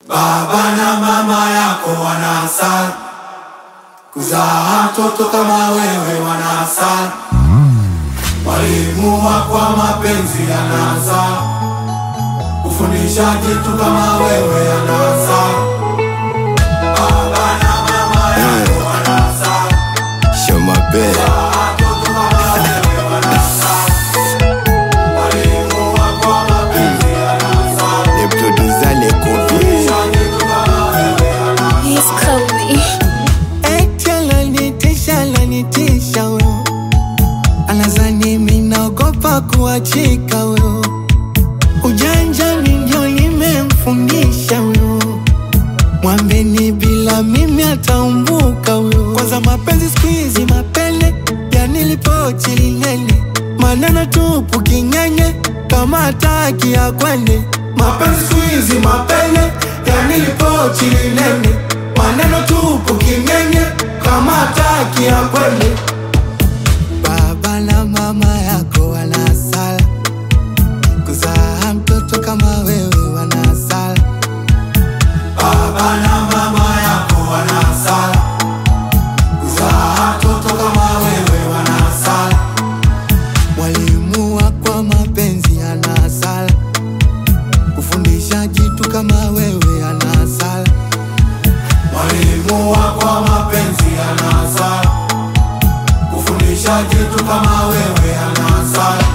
Baba na mama yako wana hasara, kuzaa mtoto kama wewe wana hasara. Walimu wako wa mapenzi yana hasara, kufundisha kitu kama wewe yana hasara. Baba na mama yako wana hasara, Show my bed. kuzaa mtoto kama wewe wana hasara. Walimu wako wa mapenzi yana hasara, Les producteurs, les conviés. kufundisha kitu kama wewe yana hasara. He's Kobe. Eti ananitisha ananitisha huyo, anazani mimi naogopa kuachika huyo, ujanja ni ndio nimemfundisha huyo, mwambeni bila mimi ataumbuka huyo. Kwanza mapenzi siku hizi mapele ya nilipochi lilele, maneno tupu kinyenye kama hataki ya kwende. Mapenzi siku hizi mapele ya nilipochi lilele, maneno tupu kinyenye kama hataki ya kwende. Baba na mama yako wana hasara, kuzaa mtoto kama wewe wana hasara. Baba na mama yako wana hasara, kuzaa mtoto kama wewe wana hasara. Mwalimu wako wa mapenzi ana hasara, kufundisha kitu kama wewe ana hasara. Mwalimu wako wa mapenzi ana hasara, kufundisha kitu kama wewe ana hasara.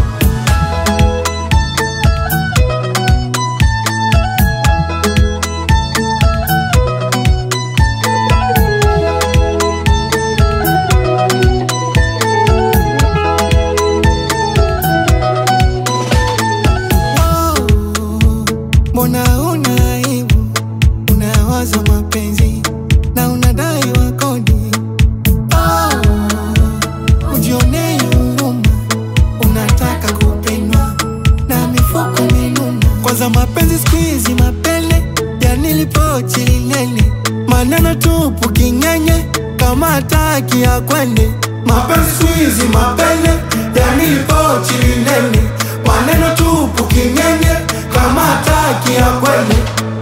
Oh, Mbona una aibu, unawaza mapenzi na unadai wa kodi. Oh, ujionee huruma, unataka kupendwa na mifuko minuna. Kwanza mapenzi siku hizi mapele ya nilipochi lilele, maneno tupu kinyenye kama hataki ya kwende. Mapenzi siku hizi mapele ya nilipochi lilele, maneno tupu kinyenye kama hataki ya kwende.